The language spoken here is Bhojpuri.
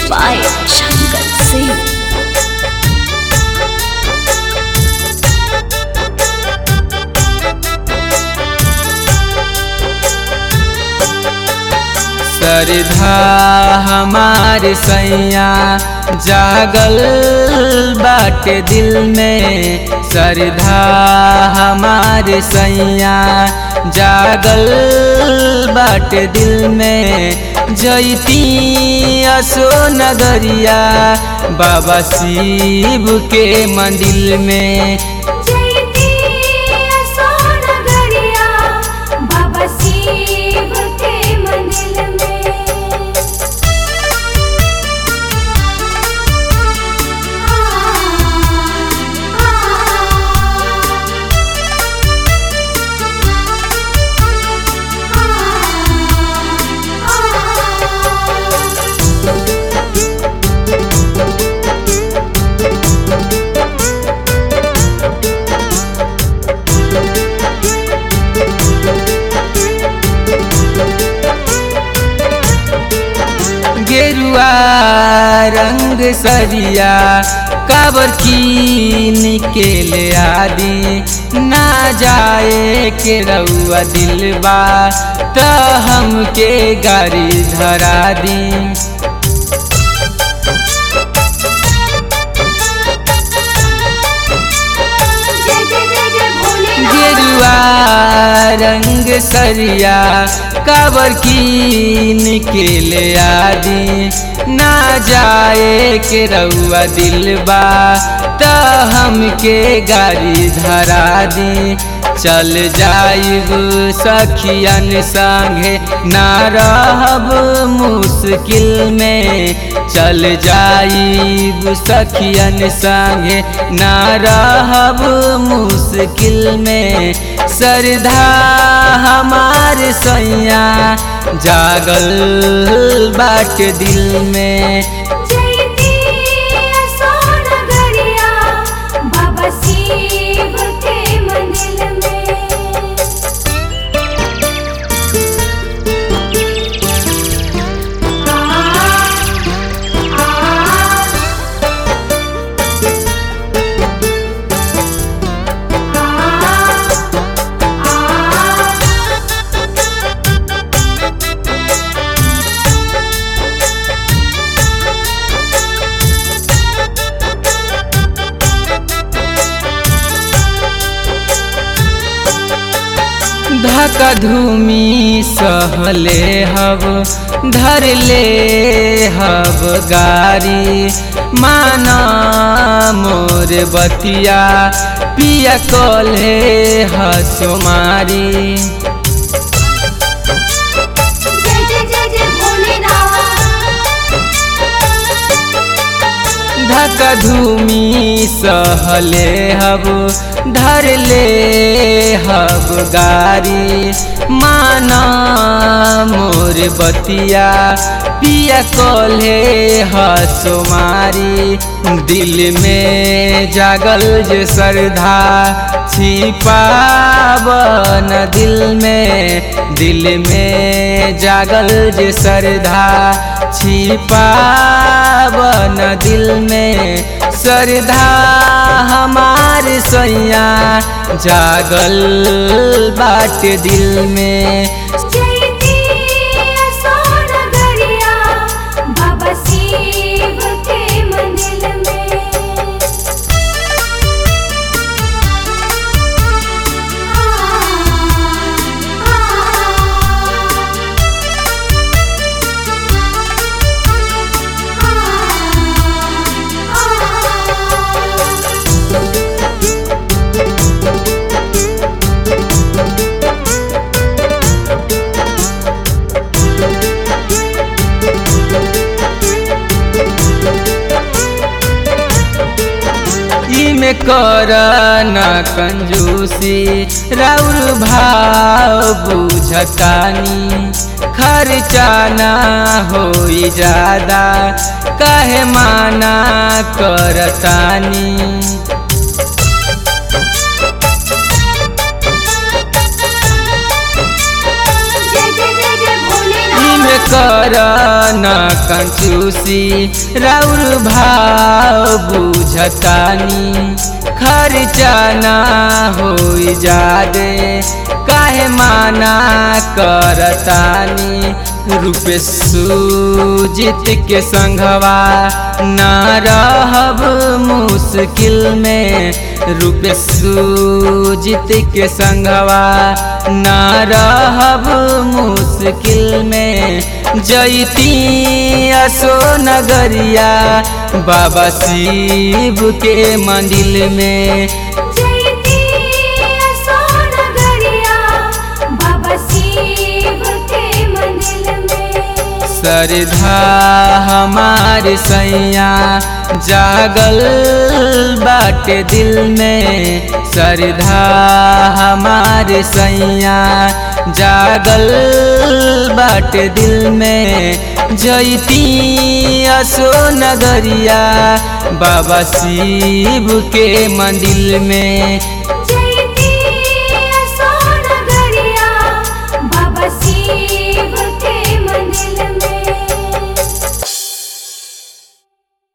by Shankar Singh. सरधा हमार सैया जागल बाटे दिल में सरधा हमार सैया जागल बाटे दिल में जैती असो नगरिया बाबा शिव के मंदिर में जयती सोनगरिया बाबा शिव के मंदिर में गेरुआ रंग सरिया काबर की निकेले आदि ना जाए के रउआ दिलबा त हमके गाड़ी धरा दी जय जय जय जय भोलेनाथ गेरुआ रंग सरिया काबर की निकेले आदि ना जाए के रउआ दिलबा त हमके गाड़ी धरा दी चल जाइब सखियन संगे ना रहब मुश्किल में चल जाइब सखियन संगे ना रहब मुश्किल में सरधा हमार सैया जागल बाट दिल में जयती सोनगरिया बाबा शिव के मंदिर में धका धूमी सहले हब धर ले हब गारी माना मोर बतिया पिया कले हसुमारी जय जय जय जय भोलेनाथ धका धूमी सहले हब धर ले हब गारी माना मोर बतिया पिया कले हसुमारी दिल में जागल जे श्रद्धा छिपावन दिल में दिल में जागल जे श्रद्धा छिपावन दिल में श्रद्धा हमार सैया जागल बाट दिल में जयती सोनगरिया बाबा शिव के मंदिर में इमे कर न कंजूसी राउर भाव बुझतानी खर्चा ना होई ज्यादा काहे माना करतानी जय जय जय जय भोलेनाथ कर न कंचूसी राउर भाव बुझतानी खर्चा ना हो जादे काहे माना करतानी रूपे सूजित के संघवा ना रहब मुश्किल में रूपे सूजित के संघवा ना रहब मुश्किल में जैती असो नगरिया बाबा शिव के मंदिर में जयती सोनगरिया बाबा शिव के मंदिर में श्रद्धा हमार सैया जागल बाटे दिल में श्रद्धा हमार सैया जागल बाटे दिल में जैती असो नगरिया बाबा शिव के मंदिर में जय